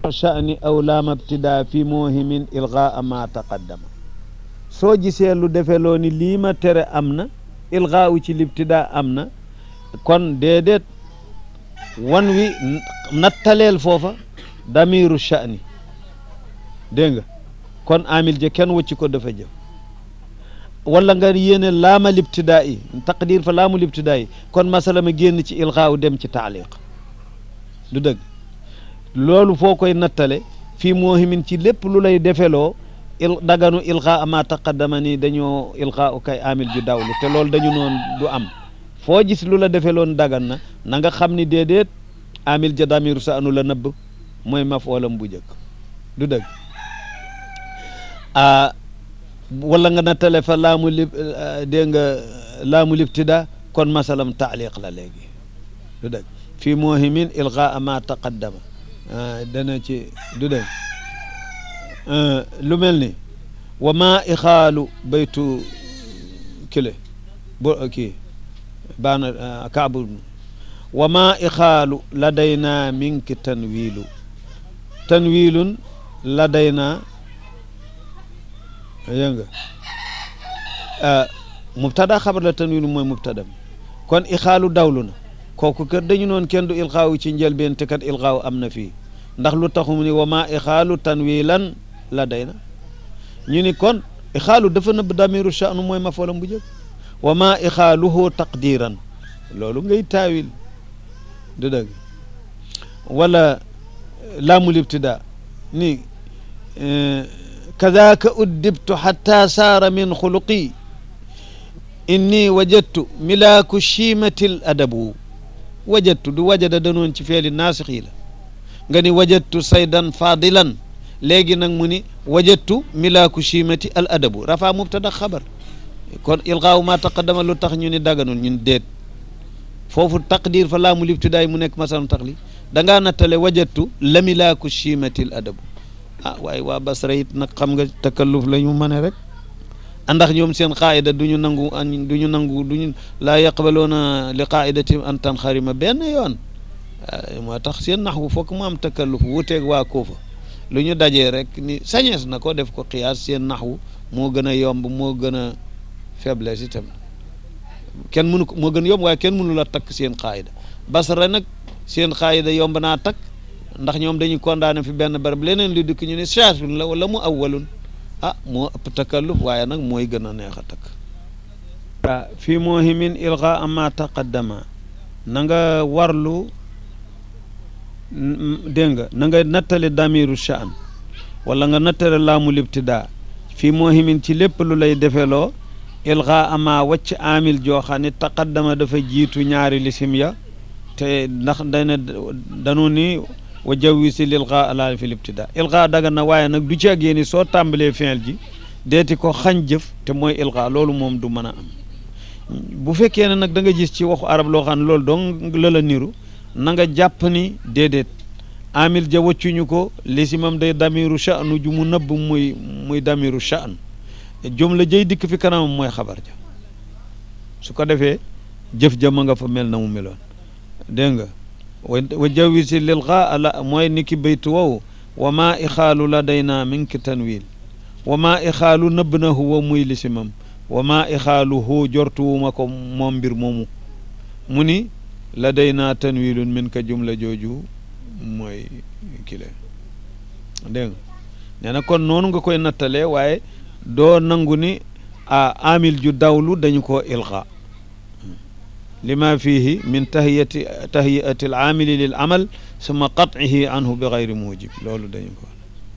sha'ni aw laama ibtidaa fi muhimin ilgaa ma taqaddama soo gisee lu defeloo ni lii ma tere am na ilgaa u ci libtidaa am na kon déedéet wan wi nattaleel foofa damiru sha'ni dégg nga kon amil je kenn wëcci ko dafa jëf wala nga yéene laama libtidaa yi taqdir fa laamu libtidaa yi kon masala ma génn ci ilgaaw dem ci taaliq du dëgg loolu foo koy nattale fii moohimin ci lépp lu lay defeloo il daganu ilgaa ma taqaddama ni dañoo ilgaa u kay amil ju dawlu te loolu dañu noon du am foo gis lu la defeloon dagan na na nga xam ni déedéet amil ja damiru sa anu la nëbb mooy mafoolam bu jëkk du dëgg a wala nga nattale fa laamu lib dégg nga laamu libtida kon masalam taaliq la léegi du dëgg fii moohimin ilgaa ma taqaddama dana ci du dëgg lu mel ni wa ma ixaalu baytu kile bo kii baana kaabu wa ma ixaalu ladayna minki tanwiilu tanwiilun ladayna yëg nga mubtada xabar la tanwiilu mooy mubtada kon ixaalu dawlu na kooku kër dañu noon kenn du ilxaawu ci njëlbeen te kat ilxaawu am na fii ndax lu taxu mu ni wa ma ixaalu tanwiilan ladayna ñu ni kon ixaalu dafa nëbb damiru sha'nu mooy mafoolam bu jëkk wa ma ixaaluhu taqdiran loolu ngay taawil du dëgg wala laamul ibtida ni kadaaka uddibtu xatta saara min xuluqi inni wajadtu milaaku chiimati l adabu wajadtu du wajada danoon ci feeli naasix yi la nga ni wajadtu saydan fadilan léegi nag mu ni wajadtu milaaku chiimati al adabu rafa mubtada xabar kon ilgaawu ma taqaddama lu tax ñu ni daganul ñun déet foofu taqdir fa laamul ibtidaay mu nekk masalam taxli da ngaa nattale wajadtu la milaaku chiimati l adabu ah waaye waa Basra it nag xam nga takalluf la ñu mën rek ndax ñoom seen qaayida du ñu nangu an du ñu nangu du ñu laa yaqbaloona li qaayidati an tanxarima benn yoon moo tax seen nax wu fokk mu am takalluf wuteeg waa Kuufa lu ñu dajee rek ni sañees na ko def ko xiyaas seen nax wu moo gën a yomb moo gën a faiblesse itam kenn mënu ko moo gën yomb waaye kenn mënu la takk seen qaayida Basra nag seen qaayida yomb naa takk ndax ñoom dañuy condamné fi benn barab leneen lu dikk ñu ne shaatun la wala mu awwalun ah moo ëpp takalluf waaye nag mooy gën a neex a takk waaw fii moohimin ilga ama taqaddama na nga warlu dégg nga na nga nattale damiru sha'an wala nga nattale laamu libtidaa fii moohimin ci lépp lu lay defeloo ilga ama wacc amil joo xam ne taqaddama dafa jiitu ñaari lisim ya te ndax dana danu ni wa jawwisi lilga ala fi libtida ilga daga na waaye nag du ci ak yéeni soo tàmbalee fi'il ji deeti ko xañ jëf te mooy ilga loolu moom du mën a am bu fekkee ne nag da nga gis ci waxu arab loo xam ne loolu dong la la niru na nga jàpp ni déedéet amil ja waccuñu ko lisimam day damiru sha'nu ju mu nëbb muy muy damiru sha'n jumla jëy dikk fi kanamam mooy xabar ja su ko defee jëf ja ma nga fa mel na mu meloon dégg nga wa jawisi lil ga ala mooy ni ki baytu wow wa maa ixaalu ladayna minki tanwil wa maa ixaalu nëbb na huwa muy lisimam wa maa ixaalu hu jortuwuma ko moom mbir moomu mu ni ladayna tanwilun min ka jumla jooju mooy kile dégg nga nee na kon noonu nga koy nattalee waaye doo nangu ni a amil ju dawlu dañu ko ilga lima fihi min tahiyati tahiyati al amili lil amal suma qat'ihi anhu bi gayri mujib loolu dañu ko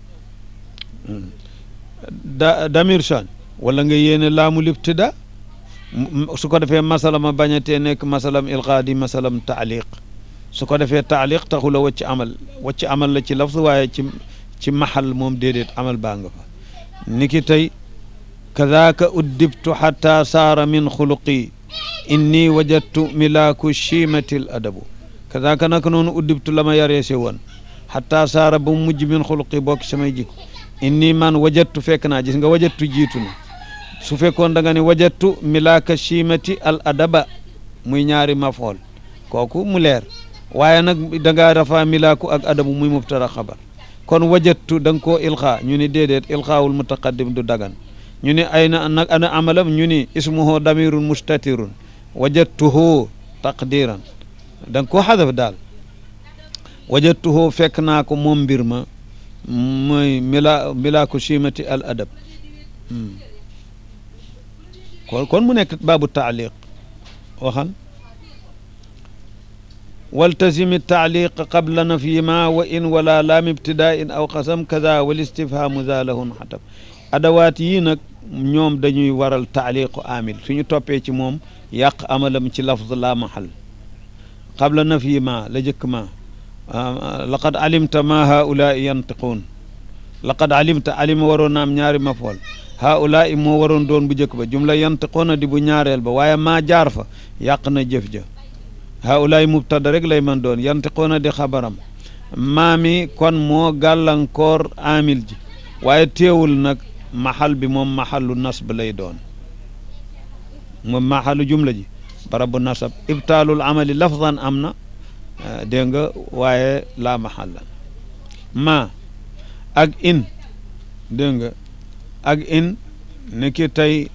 da damir shan wala nga yéene laamul ibtida su ko defee masalam a bañatee nekk masalam ilqa di masalam taaliq su ko defee taaliq taxula wacc amal wacc amal la ci lafz waaye ci ci maxal moom déedéet amal baa nga fa ni ki tey kadaaka uddibtu xata saara min xuluqi inni wajadtu milaaku chiimati l adabu kadaaka naka noonu uddibtu la ma yareese woon xata saara ba mu mujj min xuluqi bokk samay jikko inni man wajadtu fekk naa gis nga wajadtu jiitu na su fekkoon da nga ne wajadtu milaaka chiimati al adaba muy ñaari mafool kooku mu leer waaye nag da ngaa rafaa milaaku ak adabu muy mubtada xabar kon wajattu da nga koo ilxaa ñu ni déedéet ilxaawul mutaqaddim du dagan ñu ni ay na nag ana amalam ñu ni ismuhu damirun mustatirun wajattuhu taqdiran da nga koo xadaf daal wajattuhu fekk naa ko moom mbir ma mooy mila milaaku chimati al adab kon kon mu nekk baabu taaliq waxal waltazimi taaliq qabla nafyima wa in wala laam ibtidain aw xasam kada wal istifhamu za lahun xatab adawaat yii nag ñoom dañuy waral taaliqu amil suñu toppee ci moom yàq amalam ci lafz la mahal qabla nafyima la jëkk ma laqad alimta ma haulaai yantiquun laqad alimta alima waroon na am ñaari mafool haulaai moo waroon doon bu njëkk ba jumla yantiquuna di bu ñaareel ba waaye maa jaar fa yàq na jëf ja haulaai mubtada rek lay mën doon yantiquuna di xabaram maa mi kon moo gàllankoor amil ji waaye teewul nag maxal bi moom maxalu nasb lay doon moom maxalu jumla ji barabu nasab ibtaalul amali lafdan am na dégg nga waaye laa maxalla ma ak in dégg nga ak in ni ki tey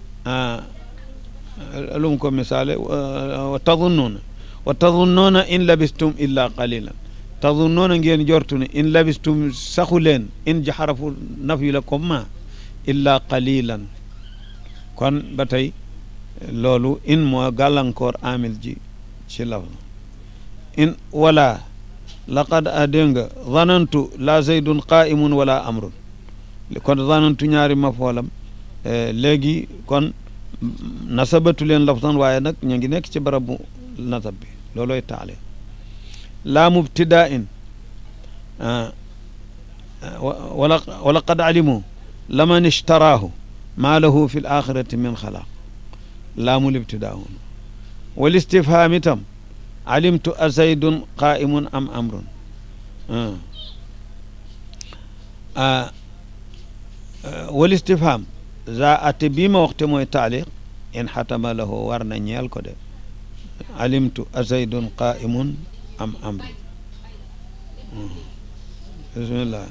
lu mu ko misaale wa tadunnuuna wa tadunnuuna in labistum illa qalilan tadunnuuna ngeen jortu ne in labistum saxu leen in ji xarafu naf yu la comme ma illa qalilan kon ba tey loolu in moo gàllankoor amil ji ci laf in wala laqad a dégg nga zanantu la zaydun qaimun wala amrun kon zanantu ñaari mafoolam léegi kon nasabatu leen laftan waaye nag ñu ngi nekk ci barabu nasab bi loolooy taale laa mubtidaa in wala wala qad alimu laman ishtaraahu maa lahu fi l axirati min xalaaq laamul ibtidaa wal istifhaam itam alimtu a zaydun qaimun am amrun wal istifham za ate bii ma waxte mooy taaliq in xatama lahu war na ñeel ko de alimtu a zaydun qaimun am amrun bismillah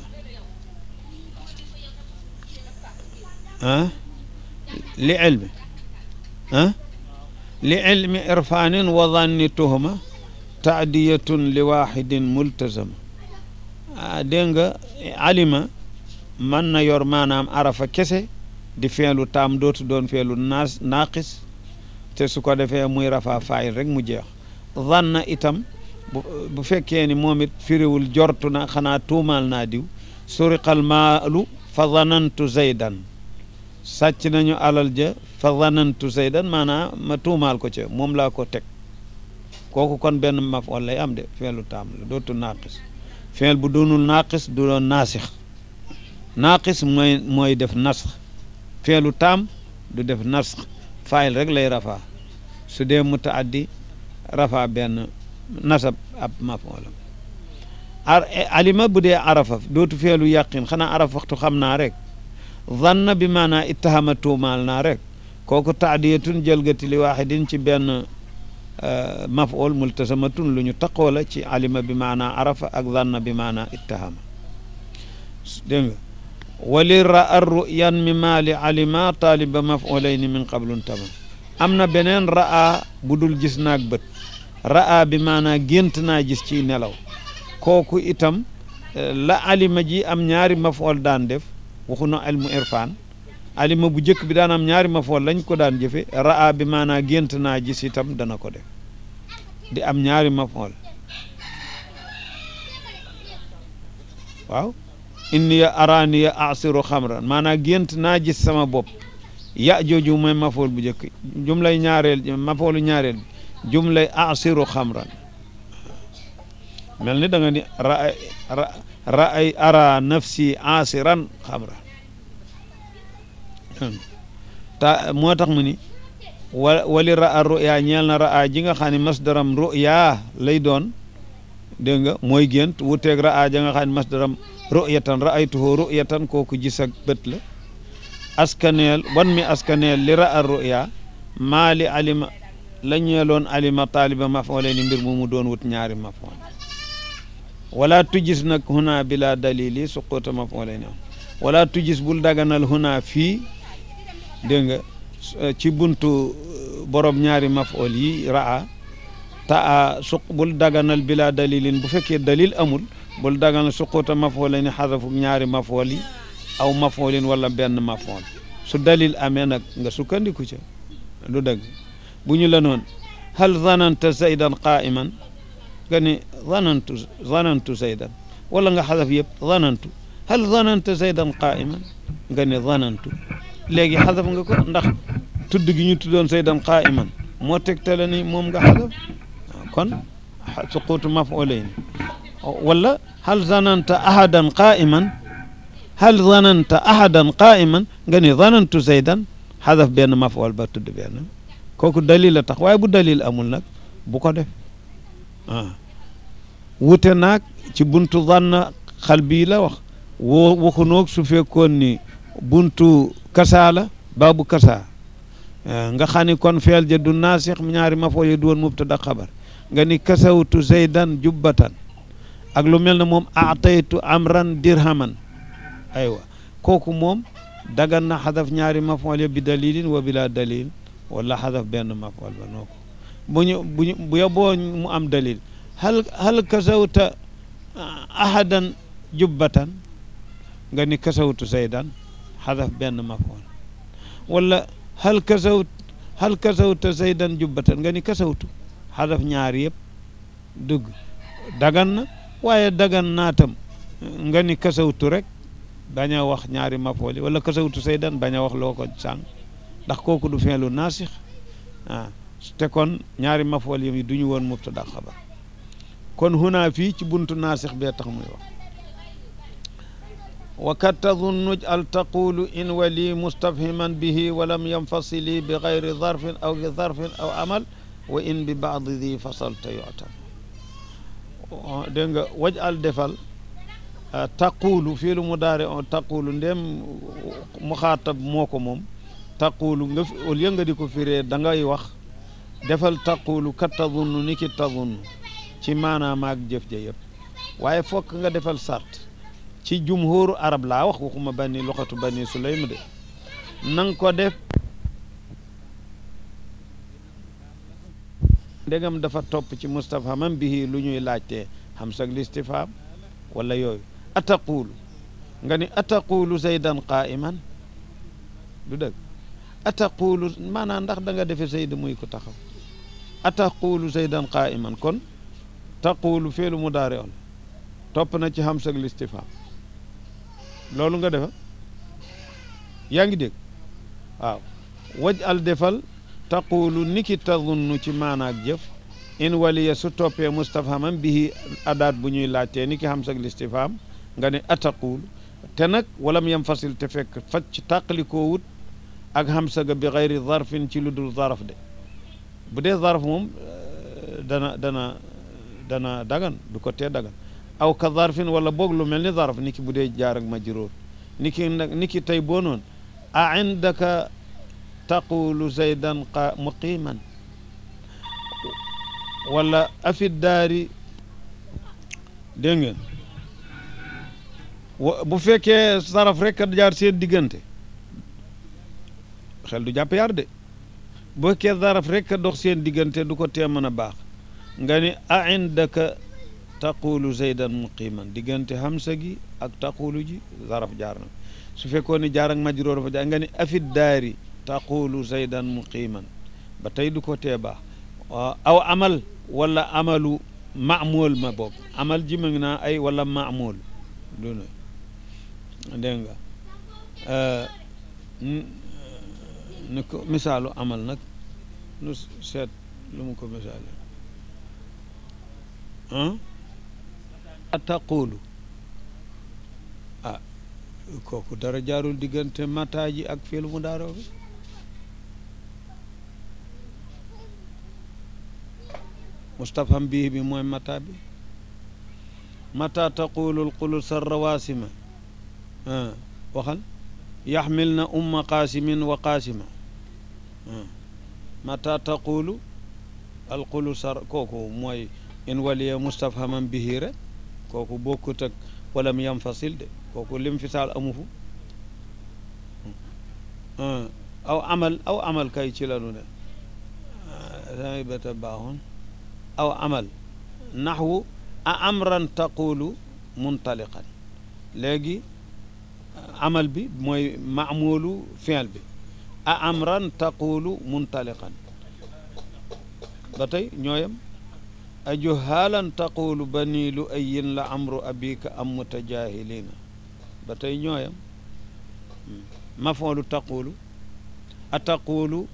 ah li ilmi ah li ilmi irfanin wa danni tuhma taadiyatun li waxidin multazama ah dégg nga alima mën na yor maanaam arafa kese di feelu taam dootu doon feelu naas naaqis te su ko defee muy rafa faayil rek mu jeex zanna itam bu fekkee ni moom it firiwul jortu na xanaa tuumaal naa diw suriqal maalu fa zanantu zaydan sàcc nañu alal ja fa zanantu zaydan maanaam ma tuumaal ko ca moom laa ko teg kooku kon benn maf wala lay am de feelu taam la dootu naaqis feel bu doonul naaqis du doon naasix naaqis mooy mooy def nasx feelu taam du def nasx faayil rek lay rafaa su dee mutaaddi rafaa benn nasab ab mafoolam ar alima bu dee arafa dootu feelu yàqin xanaa araf waxtu xam naa rek zanna bi maanaa ittahama tuumaal naa rek kooku taadiyatun jëlgati li waaxidin ci benn mafool multasamatun lu ñu taqoo la ci alima bi maanaa arafa ak zanna bi maanaa ittahama dégg nga wali ra ar ruyan mi maali alima taaliba mafolayni min qablun tama am na beneen ra'a bu dul gis naag bët ra'a bi maanaa gént naa gis ci nelaw kooku itam la alima ji am ñaari mafool daan def waxu na ilmu irfan alima bu njëkk bi daan am ñaari mafool lañ ko daan jëfe ra'a bi maanaa gént naa gis itam dana ko def di am ñaari mafool waaw inni araaniya asiru xamran maanaa gént naa gis sama bopp ya jooju mooy mafool bu njëkk jumlay ñaareel mafoolu ñaareel bi jumlay asiru xamran mel ni da nga ni raay raay ara nafsi asiran xamran ta moo tax mu ni wa wali raa ruya ñeel na raa ji nga xam ne masdaram ruya lay doon dégg nga mooy gént wuteeg raa ja nga xam ne masdaram ru'yatan ra'aytuhu ru'yatan kooku gis ak bët la askaneel wan mi askaneel li ra'a ru'ya maa li alima la ñeeloon alima taaliba mafoole ni mbir mu mu doon wut ñaari mafool wala tujis nag huna bila dalili suquta mafulayni wala tujis bul daganal huna fii dégg nga ci buntu borom ñaari mafol yi raa ta suq bul daganal bila dalilin bu fekkee dalil amul bul daganal suquta mafulayni xadafu ñaari mafol yi aw mafolin wala benn mafol su dalil amee nag nga sukkandiku ca lu dëgg bu ñu la noon hal zananta zaydan qaiman nga ni zanantu zanantu zaydan wala nga xadaf yëpp zanantu hal zananta zaydan qaiman nga ni zanantu léegi xadaf nga ko ndax tudd gi ñu tuddoon zaydan qaiman moo tegtale ni moom nga xadaf kon suquutu maf'ulayn wala hal zananta ahadan qaiman hal zananta ahadan qaiman nga ni zanantu zaydan xadaf benn maf'ul ba tudd benn kooku dalil la tax waaye bu dalil amul nag bu ko def ah wute naag ci buntu zanna xal bii la wax woo waxunoog su fekkoon ni buntu kasaa la baabu kasaa nga xam ni kon feel ja du naasix ñaari mafoo yi du woon mubtada xabar nga ni kasawtu zaydan jubbatan ak lu mel ne moom aataytu amran dirhaman aywa kooku moom dagan na xadaf ñaari mafool ya bi dalilin wa bila dalil wala xadaf benn mafool ba noo ko bu ñu bu ñu bu yoboo mu am dalil hal hal kasawta ahadan jubbatan nga ni kasawtu zaydan xadaf benn mafool wala hal kasawt hal kasawta zaydan jubbatan nga ni kasawtu xadaf ñaar yëpp dugg dagan na waaye dagan naatam nga ni kasawtu rek bañ a wax ñaari mafooli wala kasawtu saydan bañ a wax loo ko sàng ndax kooku du feelu naasix ah te kon ñaari mafool yi du ñu woon mubtada xabar kon huna fii ci buntu naasix bee tax muy wax wa kat tadunnuj al taqulu in wali mustafhiman bihi walam yanfasili bi gayri zarfin aw bi zarfin aw amal wa in bi baadi di fasalta yu'tam dégg nga waj al defal taqulu fii lu mu daare on taqulu ndem mu xaatab moo ko moom taqulu nga au lieu nga di ko firee da ngay wax defal taqulu kat tadunnu ni ki tadunnu ci maanaam ak jëf ja yëpp waaye fokk nga defal sart ci jumhuru arab laa wax waxuma bani loxatu bani sulaym de nang ko def ndegam dafa topp ci mustafhamam bihi lu ñuy laajtee xam sag listifham wala yooyu ataqulu nga ni ataqulu zaydan qaiman du dëgg ataqulu maanaam ndax da nga defe zayd muy ko taxaw ataqulu zaydan qaiman kon taqulu feelu mu daare on topp na ci hamsag listifham loolu nga defa yaa ngi dégg waaw waj al defal taqulu niki tadunnu ci maanaak jëf in waliya su toppee mustafhaman bihi adaat bu ñuy laajtee ni ki hamsag listifham nga ne ataqulu te nag walam yam fasil te fekk faj ci tàqalikoo wut ak hamsaga bi xayri zarfin ci lu dul zaraf de bu dee zarf moom dana dana dana dagan du ko tee dagan aw ka zarfin wala boog lu mel ni zarf ni ki bu dee jaar ak majruur ni ki nag ni ki tey boo noon a indaka taqulu zaydan qa muqiman wala afi daari dégg nga bu fekkee saraf rek a jaar seen diggante xel du jàpp yar de bu fekkee saraf rek a dox seen diggante du ko tee mën a baax nga ni a indaka taqulu zaydan muqiman diggante hamsa gi ak taqulu ji saraf jaar na su fekkoon ni jaar ak majroor dafa jaar nga ni afi daari taqulu zaydan muqiman ba tey du ko tee baax aw amal wala amalu maamul ma boog amal ji ma ngi naa ay wala maamul du na dégg nga ni ko misaalu amal nag nu seet lu mu ko misaale ah taqulu ah kooku dara jaarul diggante mata ji ak fiil mu daaroo bi mustafham bii bi mooy mata bi mata taqulu lqulusa rawasima waxal yaxmil na umma qaasimin wa qaasima mata taqulu alqulusa kooku mooy in waliya mustafhaman bihi rek kooku bokkut ak walam yanfasil de kooku lim fisaal amu fu aw amal aw amal kay ci lanu ne damay bata baaxoon aw amal naxwu a amran taqulu muntaliqan léegi amal bi mooy maamulu fiil bi a amran taqulu muntaliqan ba tey ñooyam a juhaalan taqulu bani lu ayin la amru abika am mutajahilina ba tey ñooyam mafoolu taqulu a taqulu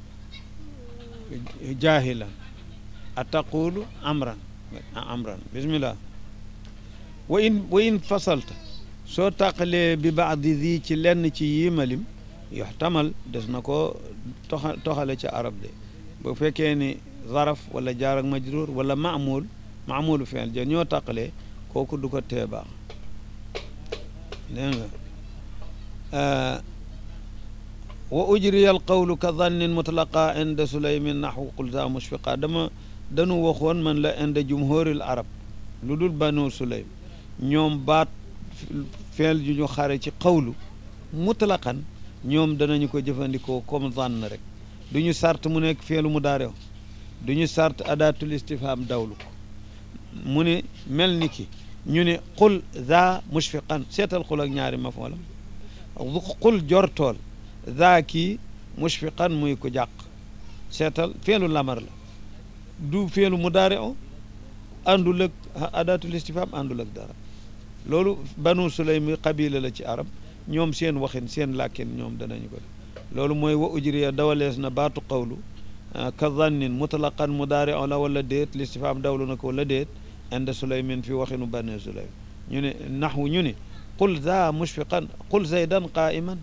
jahilan a taqulu amran a amran bismillah wa in wa in fasalta soo tàqalee bi baadi di ci lenn ci yimalim yoxtamal des na ko toxa toxale ci arab de bu fekkee ni zaraf wala jaar ak majrur wala maamul maamulu fiil ja ñoo tàqalee kooku du ko tee baax dégg nga wa ujriya al qawlu ka dannin mutlaqa inda sulaymin naxwu qul za mushfiqa dama danu waxoon man la inda jumhuril arab lu dul banu sulaym ñoom baat feel ju ñu xare ci qawlu mutlaqan ñoom danañu ko jëfandikoo comme zann rek du ñu sart mu nekk feelu mu daarew du ñu sart adatul istifham dawlu ko mu ne mel ni ki ñu ne qul za mushfiqan seetal xul ak ñaari mafoolam qul jortool za kii mushfiqan muy ko jàq seetal feelu lamar la du feelu mu daare o àndul ak adatul istifham àndul ak dara loolu banu sulaym qabila la ci arab ñoom seen waxin seen làkkin ñoom danañu ko def loolu mooy wa ujriya dawalees na baatu qawlu ka zannin mutlaqan mudaari la wala déet listifham dawlu na ko wala déet inda sulaymin fi waxinu bani sulaym ñu ne naxwu ñu ne qul za mushfiqan qul zaydan qaiman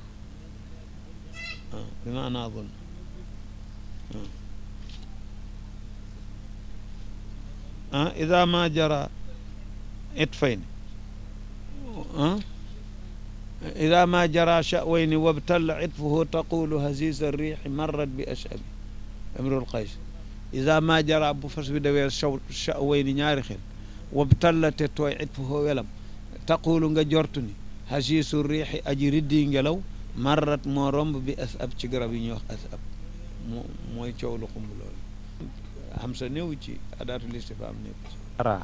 bi maana zun ida ma jara itfayn ida ma jara sha'wayni wabtalla itfuhu taqulu haziz arriixi marrat bi ashabi imrul qays ida ma jara bu fas bi dawee shaw sha'wayni ñaari xel wabtalla te tooy itfuhu welam taqulu nga jortu ni hasiisu riixi aji riddi ngelaw marrat moo romb bi asab ci garab yi ñuy wax asab moo mooy coow lu xumb loolu xam sa néew ci adaatul istifhaam néew ci ara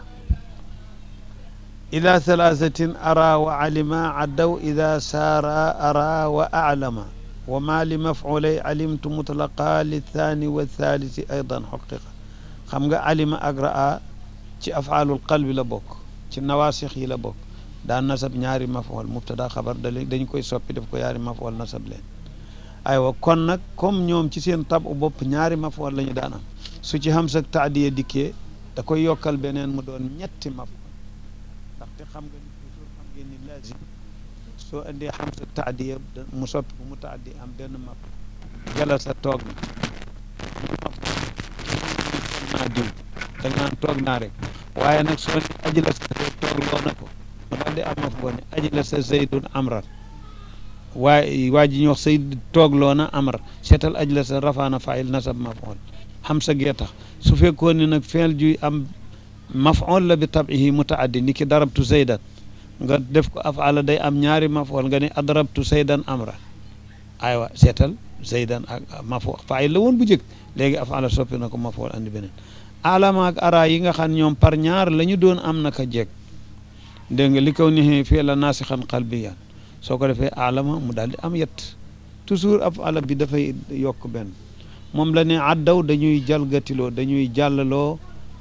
ila thalathatin ara wa alima addaw ida saara ara wa alama wa ma li mafulay alimtu mutlaqa lithani wa thalisi aydan xuqiqa xam nga alima ak raa ci afaalul qalbi la bokk ci nawaasix yi la bokk daan nasab ñaari mafool mubtada xabar da dañ koy soppi def ko yaari mafool nasab leen aywa kon nag comme ñoom ci seen tab u bopp ñaari mafool la ñu daan am su ci xam sa taadiya dikkee da koy yokkal beneen mu doon ñetti mafool ndaxte xam nga ni toujours xam ngeen ni lazim soo indee xam sa taadiya mu soppi ko mu taaddi am benn maf jala sa toog na mu maf naa diw da nga naan toog naa rek waaye nag soo ne aji la sa toog loo na ko mu daal di am maf boo ne aji la sa zaydun amran waaye waa ji ñuy wax sayd toog loo na amr seetal aji la sa rafaana fail nasab mafool xam sa gee tax su fekkoon ne nag feel juy am mafool la bi tabihi mutaaddi ni ki darabtu zaydan nga def ko afala day am ñaari mafool nga ne adrabtu zaydan amra aywa seetal zaydan ak mafool fail la woon bu jëkk léegi afala soppi na ko mafool andi beneen alama ak ara yi nga xam ñoom par ñaar la ñu doon am naka jekk dégg nga li kaw ni fii la naasixan qalbiyan soo ko defee alama mu daal di am yett toujours afala bi dafay yokk benn moom la ne addaw dañuy jalgatiloo dañuy jàllaloo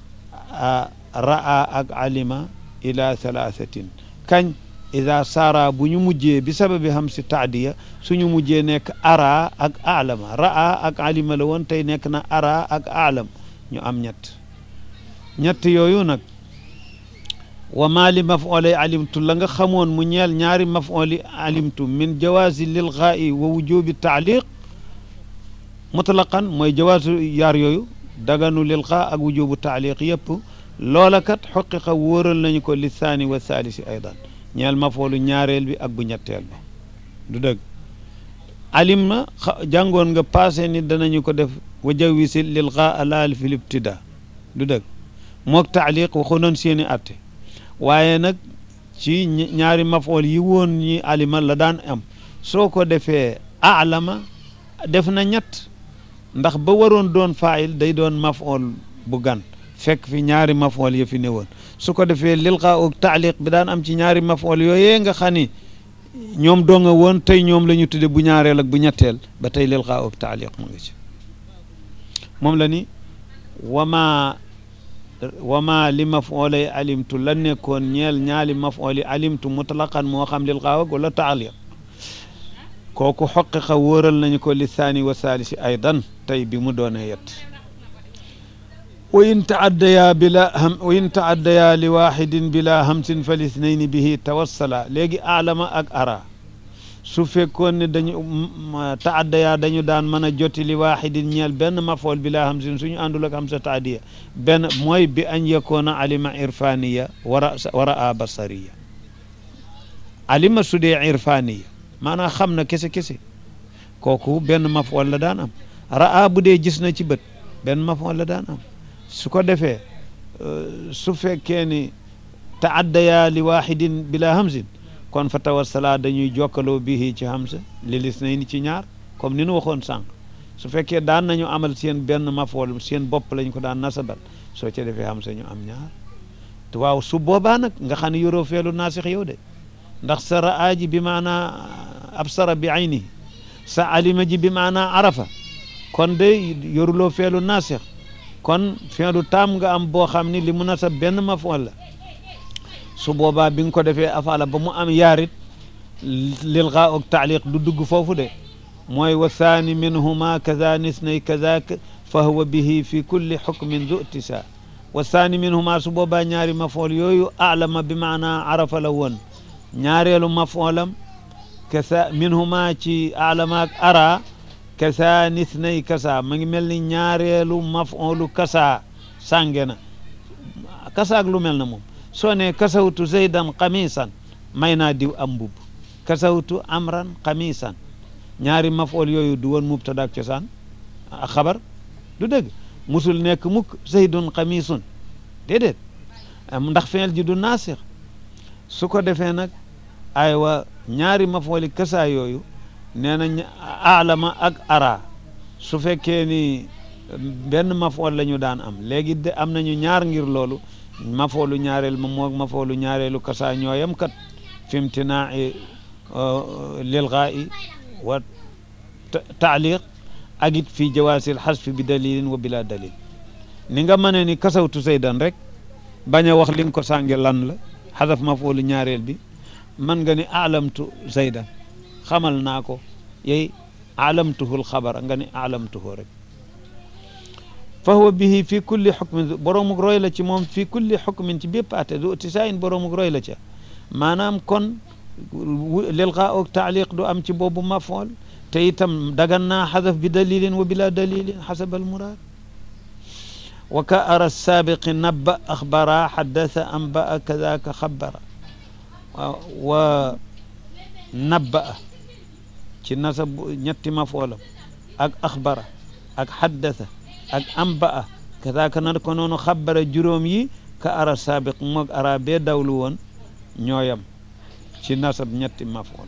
raa ak alima ila thalathatin kañ ida saara bu ñu mujjee bi sababi xam si taadiya suñu mujjee nekk ara ak alama raa ak alima la woon tey nekk na ara ak alam ñu am ñett ñett yooyu nag wa maa li mafoolay alimtu la nga xamoon mu ñeel ñaari mafooli alimtu min jawaasi lil xaa'i wa wujubi taaliq mutlaqan mooy jawaasu yaar yooyu daganu lil xaa ak wujubu taaliq yëpp loola kat xoqiqa wóoral nañu ko li saani wa saalisi aydan ñeel mafoolu ñaareel bi ak bu ñetteel ba du dëgg alim na jàngoon nga passé ni danañu ko def wa jawisi lil xaa laal fi libtida du dëgg mook taaliq waxu noon seeni atte waaye nag ci ñaari mafool yi woon ñi alima la daan am soo ko defee alama def na ñett ndax ba waroon doon faayil day doon mafool bu gan fekk fi ñaari mafool ya fi ne woon su ko defee lilqa ak taaliq bi daan am ci ñaari mafool yooyee nga xam ni ñoom doo nga woon tey ñoom la ñu tudde bu ñaareel ak bu ñetteel ba tey lilqa ak taaliq mu nga ci moom la ni wama wama li mafoolay alimtu la nekkoon ñeel ñaali mafooli alimtu mutlaqan moo xam lilqa ak wala taaliq kooku xoqiqa wóoral nañu ko li saani wa saalisi aydan tey bi mu doonee yet wa in taaddayaa bila ham wa in taaddayaa li waxidin bila hamsin fa lisnayni bihi tawassala léegi alama ak ara su fekkoon ne dañu taaddayaa dañu daan mën a joti li waxidin ñeel benn mafool bila hamsin suñu àndul ak hamsa taadiya benn mooy bi an yakoona alima irfaniya wara wara a basariya alima su dee irfaniya maanaam xam na kese kese kooku benn mafool la daan am raa bu dee gis na ci bët benn mafool la daan am su ko defee su fekkee ni taaddayaa li waxidin bila hamsin kon fa tawassala dañuy jokkaloo bihi ci hamsa li lis nay ni ci ñaar comme ni nu waxoon sànq su fekkee daan nañu amal seen benn mafool seen bopp lañ ko daan nasabal soo ca defee hamsa ñu am ñaar te waaw su boobaa nag nga xam ne yoroo feelu naasix yow de ndax sa raa ji bi maanaa absara bi aynihi sa alima ji bi maanaa arafa kon de yoruloo feelu naasix kon feelu taam nga am boo xam ni li mu nasab benn mafool la su boobaa bi nga ko defee afala ba mu am yaarit lil gaa ak taaliq du dugg foofu de mooy wa saani minhuma kaza nisnay kazak fa huwa bihi fi kulli xukmin du tisa wa saani minhuma su boobaa ñaari mafool yooyu alama bi maanaa arafa la woon ñaareelu mafoolam kasa minhuma ci alama ak ara kasa nisnay kasa ma ngi mel ni ñaareelu mafoolu kasa sànge na kasa ak lu mel na moom soo ne kasawtu zaydan xamisan may naa diw am mbubb kasawtu amran xamisan ñaari mafool yooyu du woon mubtada ak cosaan ak xabar du dëgg musul nekk mukk zaydun xamisun déedéet ndax feel ji du naasix su ko defee nag aywa ñaari mafooli kasa yooyu nee na alama ak ara su fekkee ni benn mafool la ñu daan am léegi de am nañu ñaar ngir loolu mafoolu ñaareel ma moog mafoolu ñaareelu kasa ñooyam kat fimtinaa'i lilgaa'i wa taaliq ak it fii jawaasil xasfi bi dalilin wa bila dalil ni nga mënee ni kasawtu saydan rek bañ a wax li nga ko sànge lan la xadaf mafoolu ñaareel bi man nga ni alamtu zaydan xamal naa ko yey alamtuhul xabar nga ni alamtuhu rek fa huwa bihi fi kulli xukmin boroomuk roy la ci moom fi kulli xukmin ci bépp ate du tisaayin boroomuk roy la ca maanaam kon lilqa ak taaliq du am ci boobu mafool te itam dagan naa xadaf bi dalilin wa bila dalilin xasab al muraad wa ka ara saabiqi nabba axbara xaddasa amba kadaka xabara wa nabba ci nasab ñetti mafoolam ak axbara ak xaddasa ak amba kadaka na ko noonu xabara juróom yi ka ara saabiq moog ara bee dawlu woon ñooyam ci nasab ñetti mafool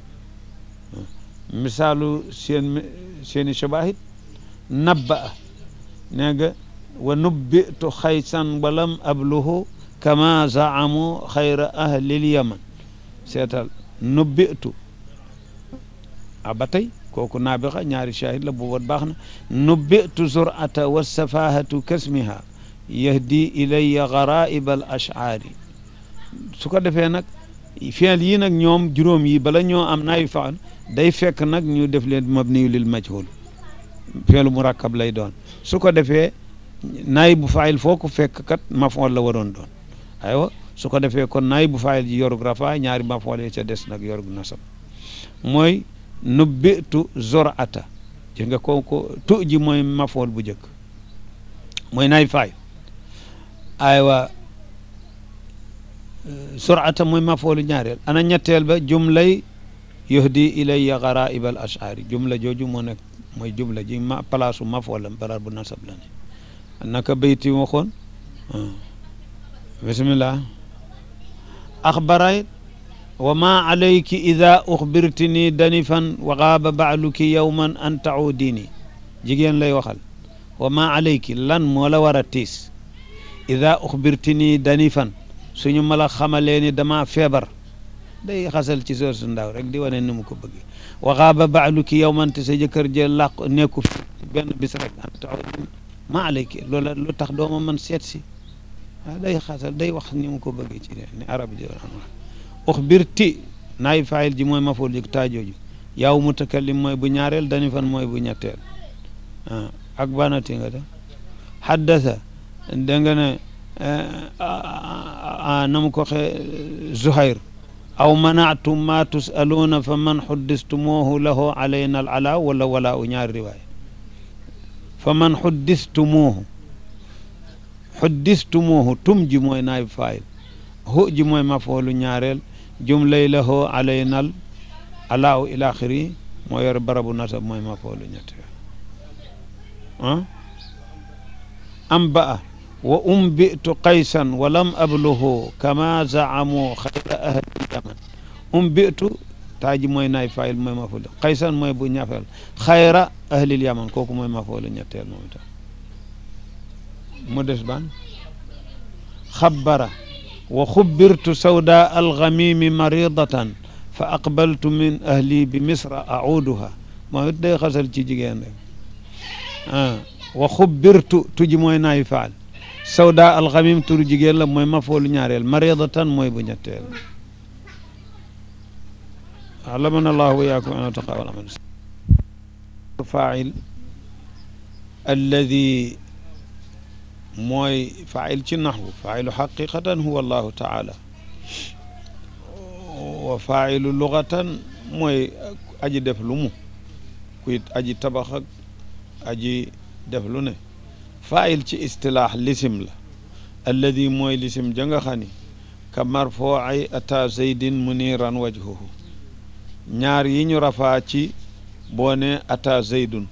misaalu seen seeni shabaahit nabba nee nga wa nubbitu xaysan walam abluhu kama zaamu xayra ahlil yaman seetal nubbitu a ba tey kooku naabixa ñaari shahid la boobat baax na nubbitu zurata wa safahatu kasmiha yahdi ilaya garaiba al ashcaari su ko defee nag fiil yii nag ñoom juróom yi bala ñoo am naayu faal day fekk nag ñu def leen mabniyu lil majhul fiilu murakkab lay doon su ko defee naay bu faayil foo ko fekk kat mafool la waroon doon aywa su ko defee kon naay bu faayil ji yorug rafa ñaari mafool yi ca des nag yorug nasab mooy nubbitu zorata gis nga ko ko tu ji mooy mafool bu njëkk mooy naay faayil aywa zorata mooy mafoolu ñaareel ana ñetteel ba jumlay yuhdi ilayya garaib al ashari jumla jooju moo nekk mooy jumla ji ma palaasu mafoolam barar bu nasab la ne naka bayti waxoon bismillah axbaray wa ma alayki ida uxbirtini danifan wa gaaba baaluki yowman an taudini jigéen lay waxal wa ma alayki lan moo la war a tiis ida uxbirtini danifan suñu ma la xamalee ni dama feebar day xasal ci soor su ndaw rek di wane ni mu ko bëggee wa gaaba baaluki yowman te sa jëkkër jë làq nekku fi benn bis rek an taudini ma alayki loola lu tax dooma man seet si waaw day xasal day wax ni mu ko bëggee ci ni arab ji doon wax uxbirti naay faayil ji mooy mafool ji taajooju yaw mutakallim mooy bu ñaareel dani fan mooy bu ñetteel ak banati nga def xaddasa da nga ne na mu ko xe zuhayr aw manaatum ma tusaluuna fa man xuddistumuuhu lahu alayna al ala wala wala u ñaari riwaaya fa man xuddistumuuhu xuddistumuuhu tum ji mooy naay faayil hu ji mooy mafoolu ñaareel jumlay lahu alaynal alaaw ila axiri moo yor barabu nasab mooy mafoolu ñetteel ah am ba a wa umbitu qaysan wa lam abluhu kama zaamu xayra ahli yaman umbitu taaji mooy naay fayil mooy mafoolu qaysan mooy bu ñafeel xayra ahlil yaman kooku mooy mafoolu ñetteel moom itam mu des ban xabbara wa xubbirtu sawda algamimi maridatan fa aqbaltu min ahli bi misra auduha moo it day xasal ci jigéen rek ah wa xubbirtu tuji mooy naayi faal sawda algamim turu jigéen la mooy mafoolu ñaareel maridatan mooy bu ñetteel alamana allahu wa yaakum an taqawal amal fail alladi mooy fail ci naxwu failu xaqiqatan huwa allahu taala wa failu lugatan mooy aji def lu mu kuy aji tabax ak aji def lu ne fail ci istilaax lisim la alladi mooy lisim ja nga xam ni ka marfoai ata zeydin muniran wajhuhu ñaar yi ñu rafaa ci boo ne ata zeydun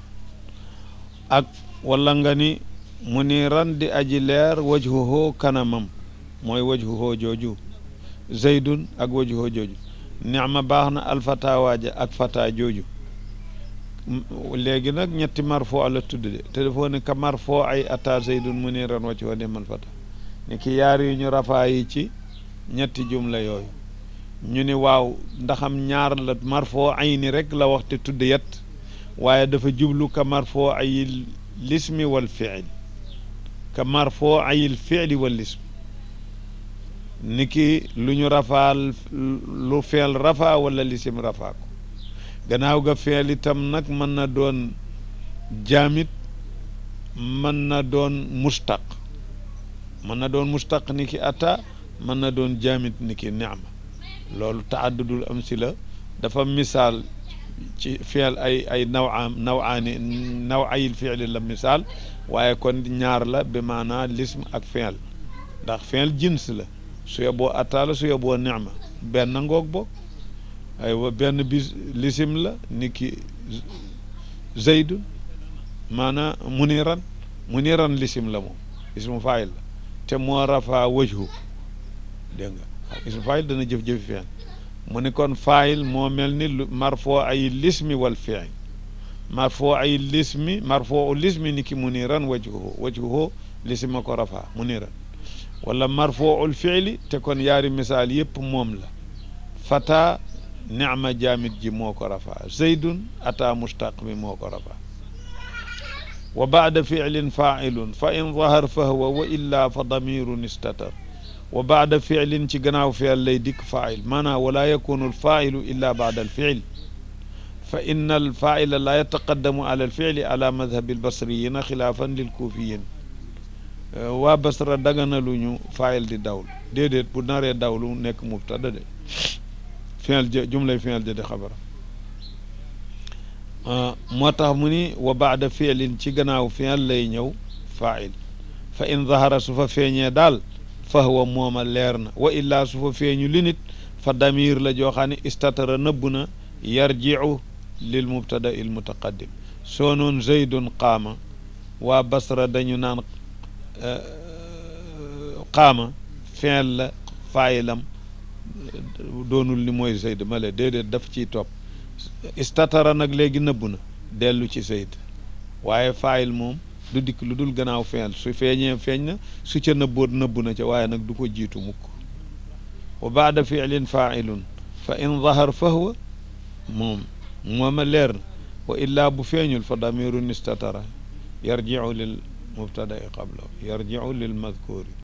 ak wala nga ni muniran di aji leer wajhuhu kanamam mooy wajhuhu jooju zeydun ak wajhuhu jooju nicma baax na alfata waaja ak fata jooju léegi nag ñetti marfo la tudd de te dafa ne ka marfo ay ata zeydun muniran wajhuhu nimal fata ni ki yaar yi ñu rafaa yi ci ñetti jumla yooyu ñu ni waaw ndaxam ñaar la marfo ay ni rek la waxte tudd yet waaye dafa jublu ka marfo ay lismi wal fiil ka marfoo ayil fiili wal lism ni ki lu ñu rafaal lu feel rafa wala lisim rafaa ko gannaaw ga feel itam nag mën na doon jaamit mën na doon mustaq mën na doon mustaq ni ki ata mën na doon jaamit ni ki nicma loolu taaddudul am si la dafa misaal ci feel ay ay nawaam nawaani naw ayil fiili la misaal waaye kon ñaar la bi maanaa lism ak feel ndax feel jins la su yeboo attaala su yeboo nicma benn ngoog boog aywa benn bis lisim la ni ki zeydun maanaa muniran muniran lisim la moom ismu faayil la te moo rafaa wajhu dégg nga ismu faayil dana jëf-jëfi feel mu ni kon faayil moo mel ni marfoo ay lismi wal fiil marfoo ay lismi marfoo lismi ni ki muniran wajhuhu wajhuhu lisma ko rafaa muniran wala marfoo fiili te kon yaari misaal yëpp moom la fata nicma jaamit ji moo ko rafaa zeydun ata mustaq mi moo ko rafaa wa baada fiilin faailun fa in zahar fa huwa wa illa fa damirun istatar wa baada fiilin ci gannaaw fiil lay dikk faail maanaam wala yakunu alfailu illa baada alfiil fa inna alfaila la yataqaddamu ala alfiili ala madhabi albasriyina xilaafan lilkuufiyin waa basra daganaluñu faayil di dawlu déedéet bu naree dawlu nekk mubtada de fiil ja jumlay fiil ja di xabara moo tax mu ni wa baada fiilin ci gannaaw fiil lay ñëw faayil fa in zahara su fa feeñee daal fa huwa mooma leer na wa illaa su fa feeñu li nit fa damir la joo xam ne istatara nëbb na yarjiu lil mubtada il mutaqaddim soo noon zeydun qaama waa basra dañu naan qaama fiil la faayilam doonul ni mooy Zayd ma le déedéet daf ciy topp istatara nag léegi nëbbu na dellu ci Zayd waaye faayil moom du dikk lu dul gannaaw feeñ su feeñee feeñ na su ca nëbboot nëbbu na ca waaye nag du ko jiitu mukk wa baada fiilin faailun fa in zahar fa huwa moom mooma leer na wa illaa bu feeñul fa damirun istatara yarjiu lil mubtadai qablahu yarjiu lil madkuri